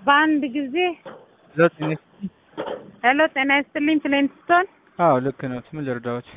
በአንድ ጊዜ ሄሎ ጤና ይስጥልኝ። ሄሎ ጤና ይስጥልኝ ፍሌንስቶን አዎ ልክ ነው። ምን ልርዳዎት?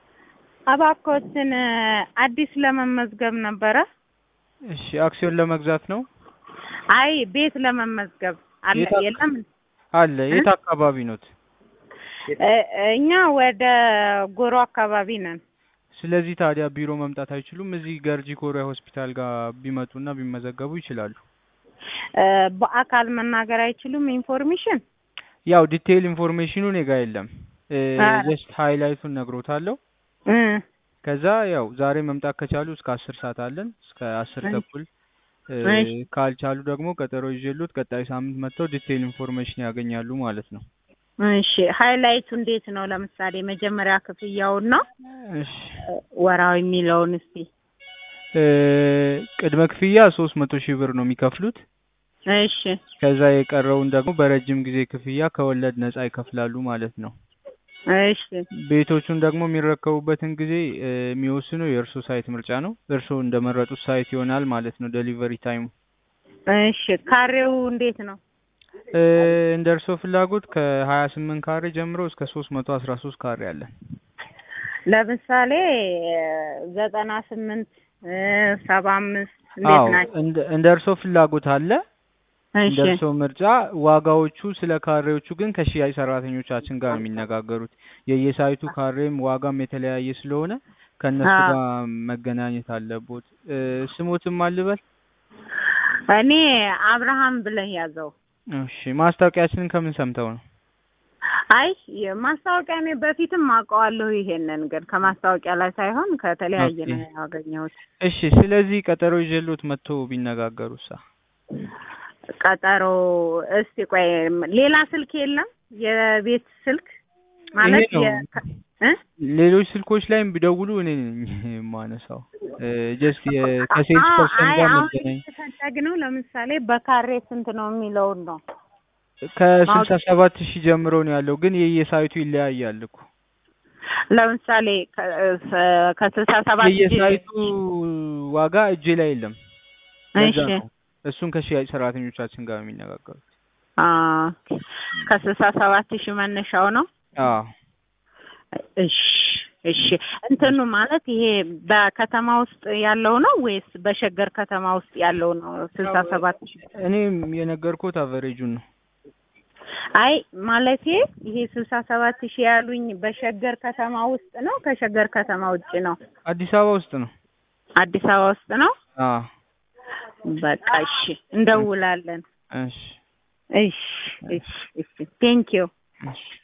እባክዎትን አዲስ ለመመዝገብ ነበረ። እሺ አክሲዮን ለመግዛት ነው? አይ ቤት ለመመዝገብ አለ የት አካ- የለም አለ። የት አካባቢ ኖት? እ- እኛ ወደ ጎሮ አካባቢ ነን። ስለዚህ ታዲያ ቢሮ መምጣት አይችሉም? እዚህ ገርጂ ኮሪያ ሆስፒታል ጋር ቢመጡና ቢመዘገቡ ይችላሉ። እ፣ በአካል መናገር አይችሉም ኢንፎርሜሽን ያው ዲቴይል ኢንፎርሜሽኑ እኔ ጋ የለም። አ- ጀስት ሃይላይቱን ነግሮታለሁ። እ፣ ከዛ ያው ዛሬ መምጣት ከቻሉ እስከ አስር ሰዓት አለን እስከ አስር እሺ። ተኩል እ፣ እሺ። ካልቻሉ ደግሞ ቀጠሮ ይዤሎት ቀጣይ ሳምንት መጥተው ዲቴይል ኢንፎርሜሽን ያገኛሉ ማለት ነው። እሺ ሃይላይቱ እንዴት ነው? ለምሳሌ መጀመሪያ ክፍያውን ነው እሺ ወራዊ የሚለውን እስቲ እ፣ ቅድመ ክፍያ ሶስት መቶ ሺህ ብር ነው የሚከፍሉት። እሺ ከዛ የቀረውን ደግሞ በረጅም ጊዜ ክፍያ ከወለድ ነጻ ይከፍላሉ ማለት ነው። እሺ ቤቶቹን ደግሞ የሚረከቡበትን ጊዜ እ፣ የሚወስነው የእርሶ ሳይት ምርጫ ነው። እርሶ እንደመረጡት ሳይት ይሆናል ማለት ነው ዴሊቨሪ ታይሙ። እሺ ካሬው እንዴት ነው? እ፣ እንደ እርሶ ፍላጎት ከሀያ ስምንት ካሬ ጀምሮ እስከ ሶስት መቶ አስራ ሶስት ካሬ አለን። ለምሳሌ ዘጠና ስምንት ሰባ አምስት እንዴት አዎ ናቸው? እንደ እንደ እርሶ ፍላጎት አለ እንደ እሺ እርሶ ምርጫ። ዋጋዎቹ ስለ ካሬዎቹ ግን ከሽያጭ ሰራተኞቻችን ጋር ነው የሚነጋገሩት። የየሳይቱ ካሬም ዋጋም የተለያየ ስለሆነ ከእነሱ አዎ። ጋር መገናኘት አለቦት። እ፣ ስሞትም አልበል። እኔ አብርሃም ብለህ ያዘው። እሺ ማስታወቂያችንን ከምን ሰምተው ነው? አይ ማስታወቂያ እኔ በፊትም አውቀዋለሁ። ይሄንን ግን ከማስታወቂያ ላይ ሳይሆን ከተለያየ ኦኬ። ነው ያገኘሁት። እሺ ስለዚህ ቀጠሮ ይዤሎት መጥቶ ቢነጋገሩሳ? ቀጠሮ እስቲ ቆይ ሌላ ስልክ የለም? የቤት ስልክ ማለት ይሄ ነው። የ- እ? ሌሎች ስልኮች ላይም ቢደውሉ እኔ ነኝ የማነሳው። ጀስት ከሴልስ አዎ፣ ፐርሰን አይ ጋር አሁን መገናኝ የተፈለግነው ለምሳሌ በካሬ ስንት ነው የሚለውን ነው። ከስልሳ ሰባት ሺህ ጀምሮ ነው ያለው፣ ግን የየሳይቱ ይለያያል እኮ ለምሳሌ ከ- ከስልሳ ሰባት የየሳይቱ ዋጋ እጄ ላይ የለም። ለዛ እሺ ነው እሱን ከሽያጭ ሰራተኞቻችን ጋር የሚነጋገሩት። አ ከስልሳ ሰባት ሺህ መነሻው ነው። አዎ እሺ እሺ እንትኑ ማለት ይሄ በከተማ ውስጥ ያለው ነው ወይስ በሸገር ከተማ ውስጥ ያለው ነው? ስልሳ ሰባት ሺህ እኔም የነገርኩት አቨሬጁን ነው። አይ ማለቴ ይሄ ስልሳ ሰባት ሺህ ያሉኝ በሸገር ከተማ ውስጥ ነው ከሸገር ከተማ ውጭ ነው? አዲስ አበባ ውስጥ ነው። አዲስ አበባ ውስጥ ነው። አዎ በቃ እሺ እንደውላለን። እሺ እሺ እሺ እሺ ቴንኪው እሺ